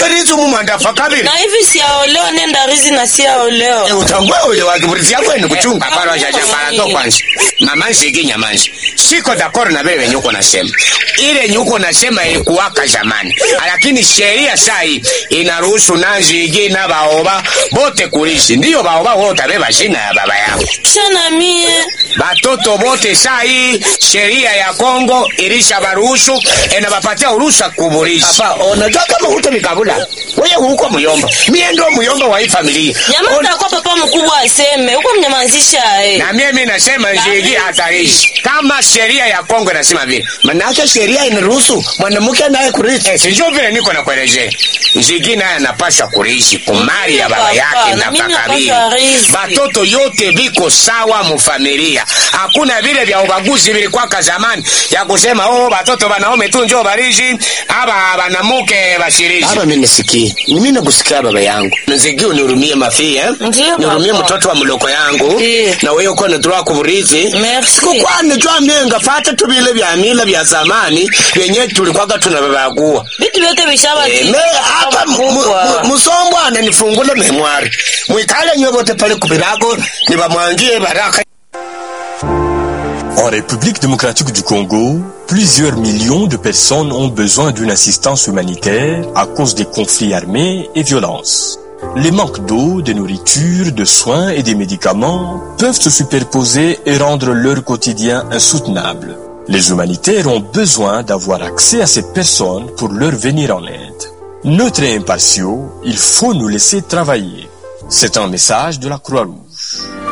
rizi mumwandafa kabili na hivi siaoleo nenda rizi na siaoleo Eh, utangwe ule wakiburizi yako ni kuchunga paro shashambara to kwanza mama nshiki nyamanzi siko dakoro na vile venye uko nasema ile nyuko nasema ilikuwaka zamani lakini sheria saa hii inaruhusu nanzigi na baoba bote kulishi ndiyo baoba wote beba shina ya baba yao kisha na mie batoto bote saa hii sheria ya Kongo ilisha baruhusu inabapatia uruhusa kuburisha hapa unajua kama huto mikabula wewe huko muyomba mie ndo muyomba wa hii familia jamaa takuwa papa mkubwa aseme huko mnyamazisha eh. na mimi nasema njigi hatarishi kama sheria ya Kongo inasema vile, manake sheria inaruhusu mwanamke naye kurithi. Eh, sijui vile niko nakuelezea. Njigi naye anapaswa kurithi kumari ya baba Papa, yake na na mimi kakabili. napaswa rithi. Batoto yote biko sawa mufamilia, hakuna vile vya ubaguzi vilikwaka zamani ya kusema oh, batoto banaume tu njoo barishi aba banamuke bashirishi. Aba mimi nisikii, mimi nakusikia baba yangu, nzigi unihurumie mafi eh, Ndiyo, nihurumie papa. mtoto wa mloko yangu Ndiyo. na wewe uko natura kuburithi Merci. kwani jwa myenga fata tubile vya mila vya zamani vyenye tulikwaka tunavavagua vitu vyote vishaba me hapa mu- mu- musombwana nifungule memwari mwikale nywe vote pale kupirago nivamwangie baraka En République démocratique du Congo, plusieurs millions de personnes ont besoin d'une assistance humanitaire à cause des conflits armés et violences. Les manques d'eau, de nourriture, de soins et des médicaments peuvent se superposer et rendre leur quotidien insoutenable. Les humanitaires ont besoin d'avoir accès à ces personnes pour leur venir en aide. Neutres et impartiaux, il faut nous laisser travailler. C'est un message de la Croix-Rouge.